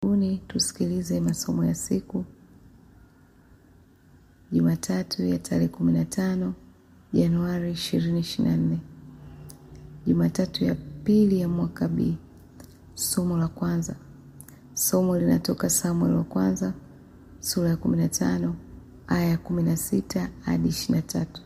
Karibuni tusikilize masomo ya siku Jumatatu ya tarehe kumi na tano Januari ishirini ishirini na nne Jumatatu ya pili ya mwaka B. Somo la kwanza. Somo linatoka Samueli wa kwanza sura ya kumi na tano aya ya kumi na sita hadi ishirini na tatu.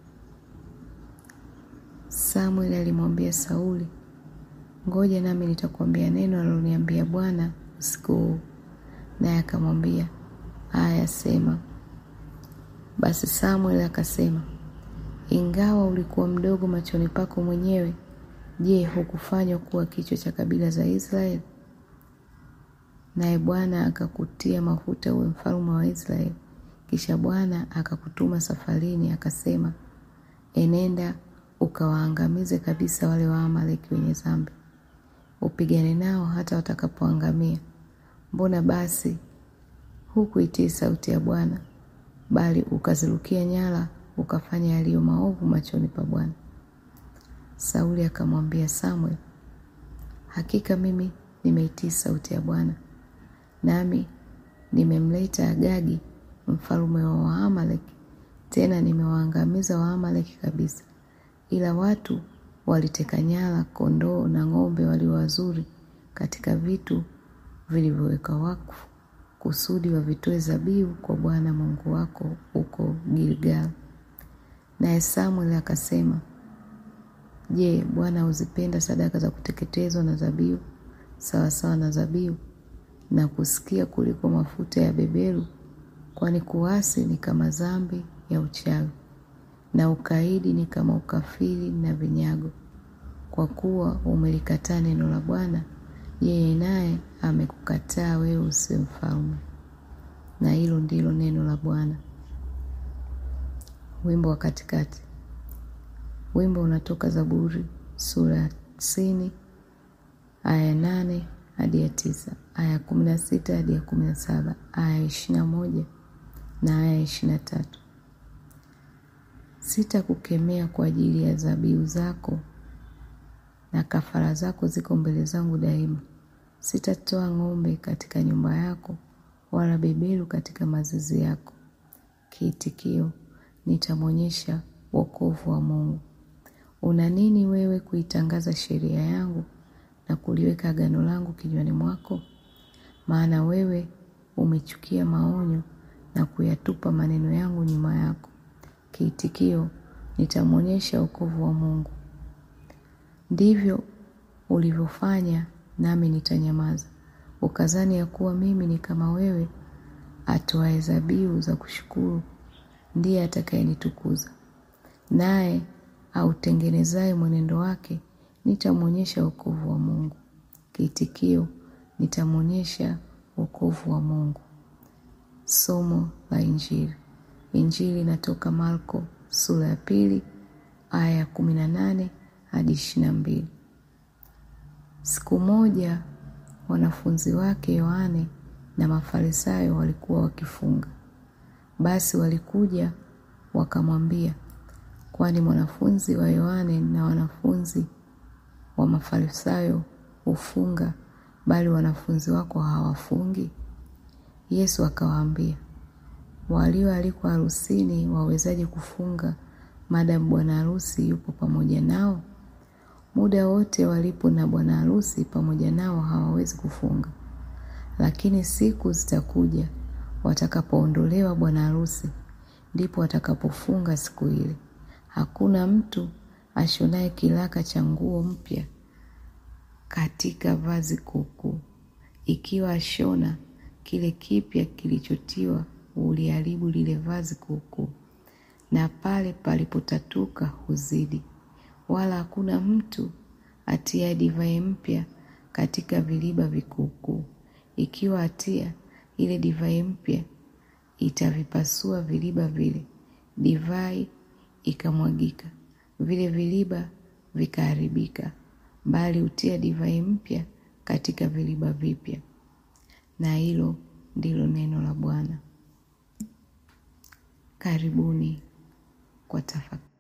Samueli alimwambia Sauli, ngoja nami nitakwambia neno aliloniambia Bwana usiku huu. Naye akamwambia, aya, sema. Basi Samueli akasema, ingawa ulikuwa mdogo machoni pako mwenyewe, je, hukufanywa kuwa kichwa cha kabila za Israeli? Naye Bwana akakutia mafuta uwe mfalme wa Israeli. Kisha Bwana akakutuma safarini, akasema, enenda ukawaangamize kabisa wale Waamaleki wenye dhambi, upigane nao hata watakapoangamia. Mbona basi hukuitii sauti ya Bwana, bali ukazirukia nyara, ukafanya yaliyo maovu machoni pa Bwana? Sauli akamwambia Samueli, hakika mimi nimeitii sauti ya Bwana, nami nimemleta Agagi mfalme wa Waamaleki, tena nimewaangamiza Waamaleki kabisa, ila watu waliteka nyara kondoo na ng'ombe walio wazuri katika vitu vilivyowekwa wakfu, kusudi wavitoe zabihu kwa Bwana Mungu wako huko Gilgal. Naye Samueli akasema, Je, Bwana huzipenda sadaka za kuteketezwa na zabihu sawasawa na zabihu na kusikia kuliko mafuta ya beberu? Kwani kuasi ni kama dhambi ya uchawi, na ukaidi ni kama ukafiri na vinyago. Kwa kuwa umelikataa neno la Bwana, yeye naye amekukataa wewe usiwe mfalme. Na hilo ndilo neno la Bwana. Wimbo wa katikati. Wimbo unatoka Zaburi sura ya tisini aya ya nane hadi ya tisa aya ya kumi na sita hadi ya kumi na saba aya ya ishirini na moja na aya ya ishirini na tatu Sitakukemea kwa ajili ya dhabihu zako, na kafara zako ziko mbele zangu daima. Sitatoa ng'ombe katika nyumba yako, wala beberu katika mazizi yako. Kiitikio: nitamwonyesha wokovu wa Mungu. Una nini wewe kuitangaza sheria yangu na kuliweka agano langu kinywani mwako? Maana wewe umechukia maonyo na kuyatupa maneno yangu nyuma yako. Kiitikio: nitamwonyesha wokovu wa Mungu. Ndivyo ulivyofanya, nami nitanyamaza. Ukazani ya kuwa mimi ni kama wewe, atoaye dhabihu za kushukuru ndiye atakayenitukuza. Naye autengenezaye mwenendo wake, nitamwonyesha wokovu wa Mungu. Kiitikio: nitamwonyesha wokovu wa Mungu. Somo la Injili. Injili inatoka Marko sura ya pili aya ya kumi na nane hadi ishirini na mbili. Siku moja wanafunzi wake Yohane na Mafarisayo walikuwa wakifunga. Basi walikuja wakamwambia, kwani mwanafunzi wa Yohane na wanafunzi wa Mafarisayo hufunga, bali wanafunzi wako hawafungi? Yesu akawaambia, walioalikwa harusini wawezaje kufunga maadamu bwana harusi yupo pamoja nao? Muda wote walipo na bwana harusi pamoja nao hawawezi kufunga. Lakini siku zitakuja watakapoondolewa bwana harusi, ndipo watakapofunga siku ile. Hakuna mtu ashonaye kilaka cha nguo mpya katika vazi kuukuu; ikiwa ashona, kile kipya kilichotiwa huliharibu lile vazi kuukuu, na pale palipotatuka huzidi. Wala hakuna mtu atiaye divai mpya katika viriba vikuukuu; ikiwa atia, ile divai mpya itavipasua viriba vile, divai ikamwagika, vile viriba vikaharibika. Bali hutia divai mpya katika viriba vipya. Na hilo ndilo neno la Bwana. Karibuni kwa tafakari.